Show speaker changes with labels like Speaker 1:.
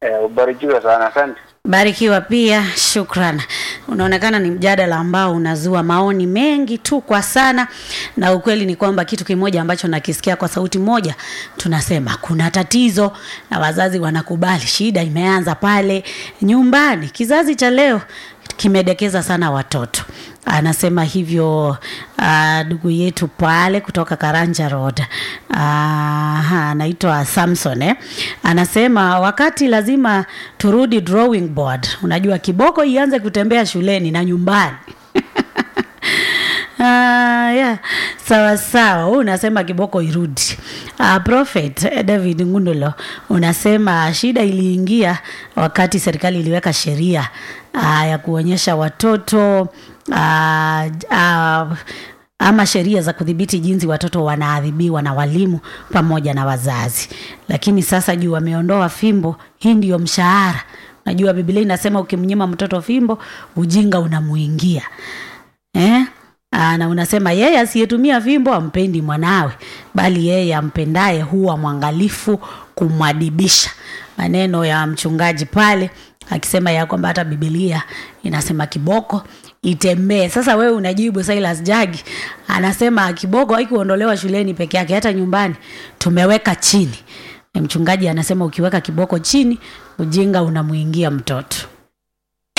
Speaker 1: Eh, ubarikiwe sana, asante.
Speaker 2: Barikiwa pia, shukran. Unaonekana ni mjadala ambao unazua maoni mengi tu kwa sana, na ukweli ni kwamba kitu kimoja ambacho nakisikia kwa sauti moja, tunasema kuna tatizo na wazazi wanakubali, shida imeanza pale nyumbani. Kizazi cha leo kimedekeza sana watoto. Anasema hivyo ndugu uh, yetu pale kutoka Karanja Road uh, anaitwa Samson eh? Anasema wakati lazima turudi drawing board. Unajua kiboko ianze kutembea shuleni na nyumbani Ah, yeah. Sawa sawa, huu unasema kiboko irudi. Uh, Prophet eh, David Ngundulo unasema shida iliingia wakati serikali iliweka sheria uh, ya kuonyesha watoto uh, uh, ama sheria za kudhibiti jinsi watoto wanaadhibiwa na walimu pamoja na wazazi, lakini sasa juu wameondoa fimbo, hii ndiyo mshahara. Najua Biblia inasema ukimnyima mtoto fimbo, ujinga unamuingia eh? Aa, na unasema yeye asiyetumia fimbo ampendi mwanawe, bali yeye ampendaye huwa mwangalifu kumwadibisha. Maneno ya mchungaji pale akisema ya kwamba hata Biblia inasema kiboko itembee. Sasa wewe unajibu Silas Jagi anasema kiboko haikuondolewa shuleni peke yake, hata nyumbani tumeweka chini. Mchungaji anasema ukiweka kiboko chini, ujinga unamuingia mtoto.